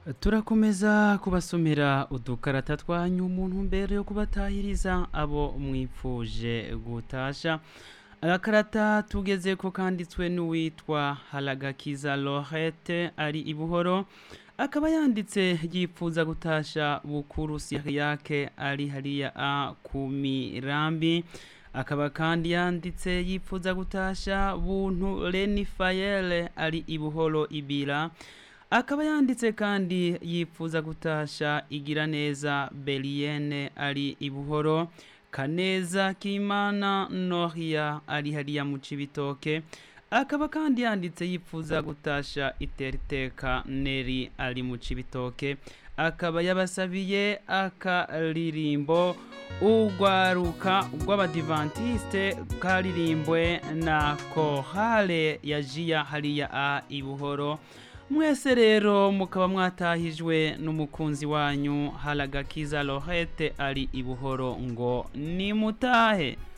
turakomeza kubasomera udukarata twanyu umuntu mbere yo kubatahiriza abo mwipfuje gutasha agakarata tugeze ko kanditswe n'uwitwa haragakiza lorette ari i buhoro akaba yanditse yipfuza gutasha bukuru siriyake ari hariya a ku mirambi akaba kandi yanditse yipfuza gutasha buntu reni fayele ari i buhoro ibira akaba yanditse kandi yipfuza gutasha igira neza beriyene ari i buhoro kaneza kimana noria ari hariya mu cibitoke akaba kandi yanditse yipfuza gutasha iteriteka neri ari mu cibitoke akaba yabasabiye akaririmbo urwaruka rw'abadivantiste karirimbwe na kohale ya jiya hariya a i buhoro mwese rero mukaba mwatahijwe n'umukunzi wanyu haragakiza lorette ari i buhoro ngo nimutahe